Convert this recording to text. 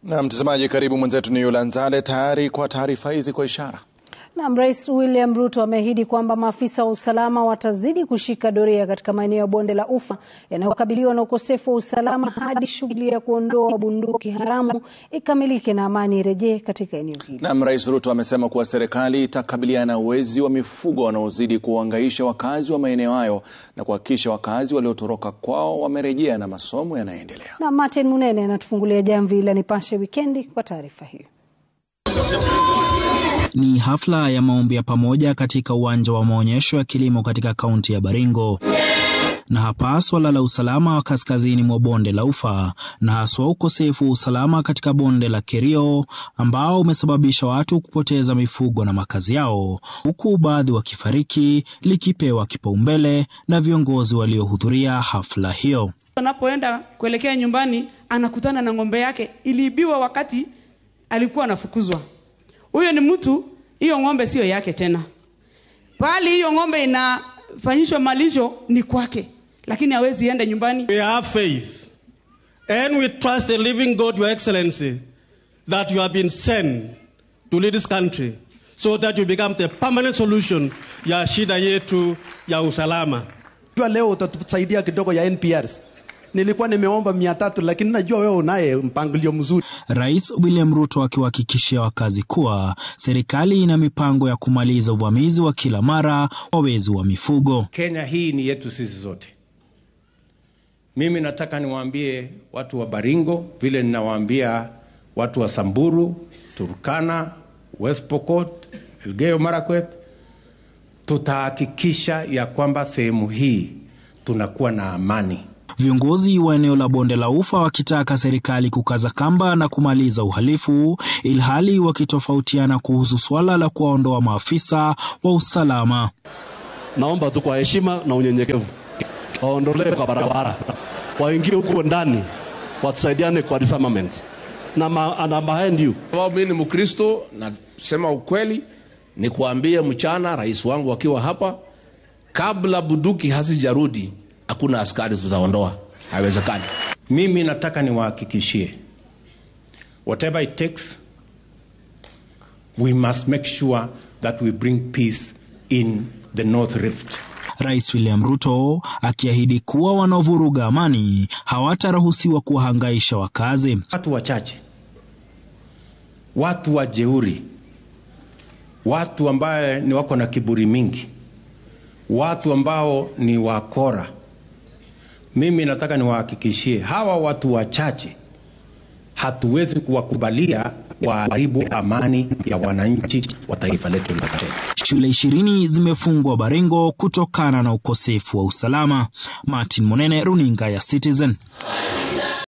Na mtazamaji, karibu mwenzetu ni Yula Nzale tayari kwa taarifa hizi kwa ishara. Naam, Rais William Ruto ameahidi kwamba maafisa wa usalama watazidi kushika doria katika maeneo ya bonde la Ufa yanayokabiliwa na ukosefu wa usalama hadi shughuli ya kuondoa bunduki haramu ikamilike na amani irejee katika eneo hili. Naam, Rais Ruto amesema kuwa serikali itakabiliana na wezi wa mifugo wanaozidi kuwahangaisha wakazi wa maeneo hayo na kuhakikisha wakazi waliotoroka kwao wamerejea na masomo yanaendelea. Na Martin Munene anatufungulia jamvi la Nipashe Wikendi kwa taarifa hiyo. Ni hafla ya maombi ya pamoja katika uwanja wa maonyesho ya kilimo katika kaunti ya Baringo. Na hapa swala la usalama wa kaskazini mwa bonde la Ufa na haswa ukosefu wa usalama katika bonde la Kerio ambao umesababisha watu kupoteza mifugo na makazi yao, huku baadhi wakifariki, likipewa kipaumbele na viongozi waliohudhuria hafla hiyo. Anapoenda kuelekea nyumbani, anakutana na ng'ombe yake iliibiwa wakati alikuwa anafukuzwa. Huyo ni mtu, hiyo ng'ombe siyo yake tena, bali hiyo ng'ombe inafanyishwa malisho ni kwake, lakini hawezi enda nyumbani. We have faith and we trust the living God, Your Excellency, that you have been sent to lead this country so that you become the permanent solution ya shida yetu ya usalama. Jua leo utatusaidia kidogo ya NPRs. Nilikuwa nimeomba mia tatu lakini najua wewe unaye mpangilio mzuri. Rais William Ruto akiwahakikishia wakazi kuwa serikali ina mipango ya kumaliza uvamizi wa kila mara wa wezi wa mifugo. Kenya hii ni yetu sisi zote. Mimi nataka niwaambie watu wa Baringo vile ninawaambia watu wa Samburu, Turkana, West Pokot, Elgeyo Marakwet, tutahakikisha ya kwamba sehemu hii tunakuwa na amani. Viongozi wa eneo la bonde la Ufa wakitaka serikali kukaza kamba na kumaliza uhalifu, ilhali wakitofautiana kuhusu swala la kuwaondoa maafisa wa usalama. Naomba tu kwa heshima na unyenyekevu waondolewe kwa barabara, waingie huko ndani, watusaidiane kwa disarmament na ma, na behind you. Sababu mimi ni Mkristo, nasema ukweli, ni kuambie mchana, rais wangu akiwa hapa, kabla buduki hasijarudi hakuna askari tutaondoa, haiwezekani. Mimi nataka niwahakikishie, whatever it takes, we must make sure that we bring peace in the North Rift. Rais William Ruto akiahidi kuwa wanaovuruga amani hawataruhusiwa kuwahangaisha wakazi. Watu wachache, watu wajeuri, watu ambaye ni wako na kiburi mingi, watu ambao ni wakora mimi nataka niwahakikishie hawa watu wachache, hatuwezi kuwakubalia waharibu amani ya wananchi wa taifa letu la Kenya. Shule ishirini zimefungwa Baringo kutokana na ukosefu wa usalama. Martin Monene, runinga ya Citizen.